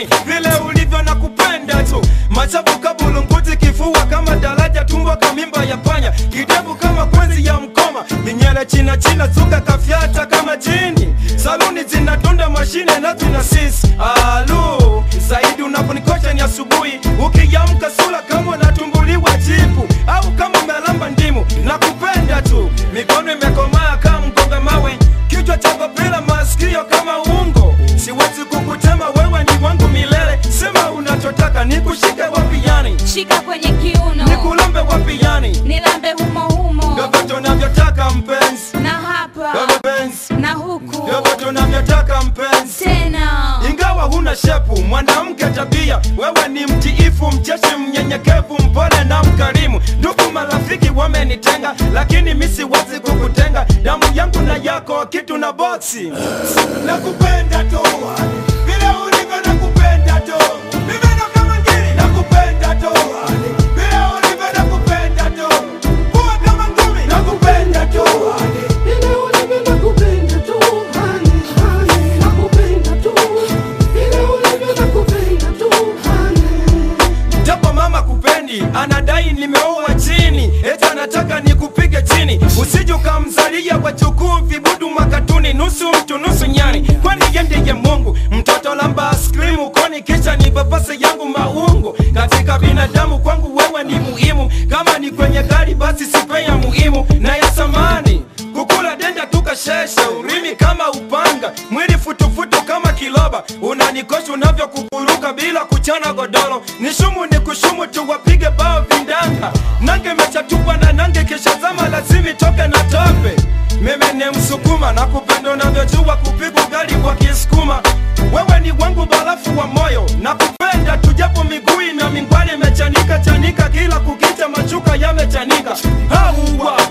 chini vile ulivyo na kupenda tu machafu kabulunguti kifua kama daraja tumbo kamimba ya panya kidevu kama kwenzi ya mkoma minyele china china zuka kafyata kama jini saluni zinatunda mashine na tuna sisi alu zaidi unaponikosha ni asubuhi ukiamka sula kama unatumbuliwa jipu au kama umelamba ndimu na kupenda tu mikono imekomaa kama mgonga mawe kichwa chako bila masikio kama ungo siwezi kukutema wewe ni wangu milele sema unachotaka nikushike wapi yani shika kwenye kiuno nikulambe wapi yani nilambe humo humo vyovyote unavyotaka mpenzi na hapa mpenzi na huku vyovyote unavyotaka mpenzi tena ingawa huna shepu mwanamke tabia wewe ni mtiifu mcheshi mnyenyekevu mpole na mkarimu ndugu marafiki wamenitenga lakini mi siwezi kukutenga damu yangu na yako kitu na boksi nakupenda tu vile ulivyo nakupenda tu mimi ndo kama ngiri nakupenda tu vile ulivyo nakupenda tu kuwa kama ngumi nakupenda tu Vile ulivyo nakupenda tu, honey, honey, nakupenda tu. Vile ulivyo nakupenda tu, honey. japo mama kupendi anadai nimeoa chini eti anataka nikupige chini usije ukamzalia wachukuu vibudu makatuni nusu mtu nusu nyani kwani yendeye mungu mtoto lamba askrimu koni kisha ni papase yangu maungu katika binadamu kwangu wewe ni muhimu kama ni kwenye gari basi sipeya muhimu na ya samani kukula denda tukasheshe urimi kama upanga mwili futufutu kama kiloba unanikosha unavyokuburuka bila kuchana godoro nishumu ni kushumu tuwapige bao vindanga nange mechatupwa na nange kishazama lazimi toke na tope mimi ni msukuma na kupenda unavyojua kupiga ugali kwa kisukuma wewe ni wangu barafu wa moyo na kupenda tujapo miguu na mingwali imechanika chanika kila kukicha machuka yamechanika hauwa